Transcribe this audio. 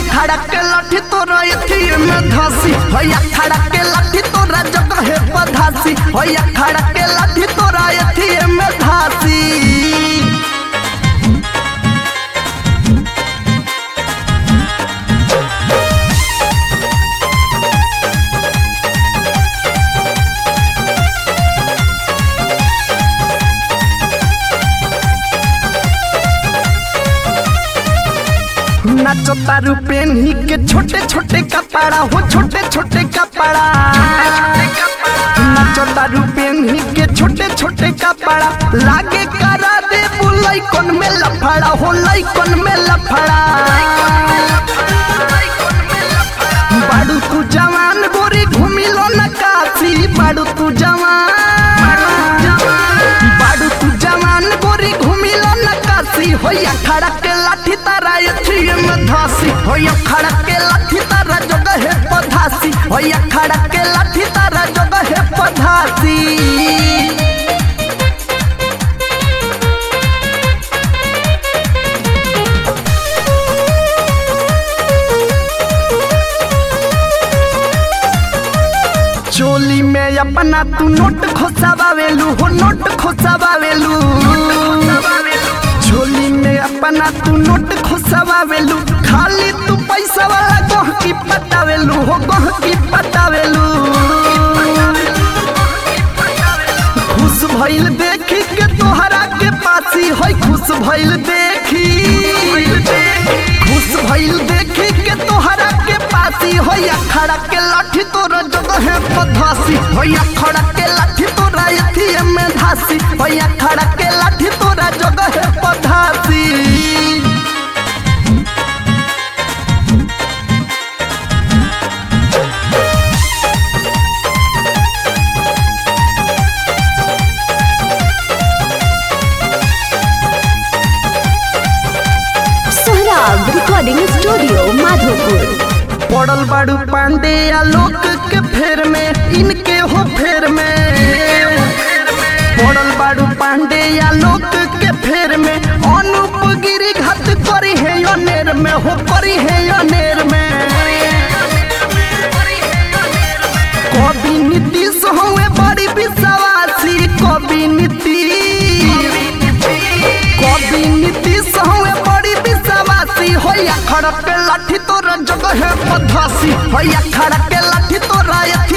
खड़ा के लाठी तोरा एथी में धासी होया खड़ा के लाठी तोरा जगह है पधासी होया खड़ा के लाठी तोरा एथी में धासी नाचो तारू पेन्ही के छोटे छोटे कपड़ा हो छोटे छोटे कपड़ा नाचो तारू पेन्ही के छोटे छोटे कपड़ा लागे करा दे बुलाई कौन में लफड़ा हो लाई कौन में लफड़ा बाड़ू तू जवान गोरी घूमिलो न काशी बाड़ू तू जवान बाड़ू तू जवान गोरी घूमिलो न काशी होया खड़ा के लाठी तारा एथी में धासी होया खड़ा के लाठी तारा जगह है पधासी होया खड़ा के लाठी तारा जगह है पधासी चोली में अपना तू नोट खोसावेलू हो नोट खोसावेलू चोली में अपना तू नोट खोसावेलू खाली तू पैसा वाला गोह की पटावेलू हो गोह की पटावेलू खुश भइल देखी के तोहरा के पासी होई खुश भइल देखी खुश भइल देखी के तोहरा के पासी होई अखड़ा के लाठी तोरा जगह है पधासी होई अखड़ा के लाठी तोरा एथी में धासी होई अखड़ा के लाठी तोरा जगह है पधासी सोहराब रिकॉर्डिंग स्टूडियो माधोपुर पड़ल बाड़ू पांडे आलोक के फेर में इनके हो फेर में पड़ल बाड़ू पांडे आलोक के फेर में अनूप गिरी घात करी है अनेर में हो करी है अनेर में कवि नीतीश हुए बड़ी विश्वासी कवि नीतीश कवि नीतीश हुए बड़ी विश्वासी होया खड़ा के लाठी तोरा जगह है पधासी होया खड़ा के लाठी तोरा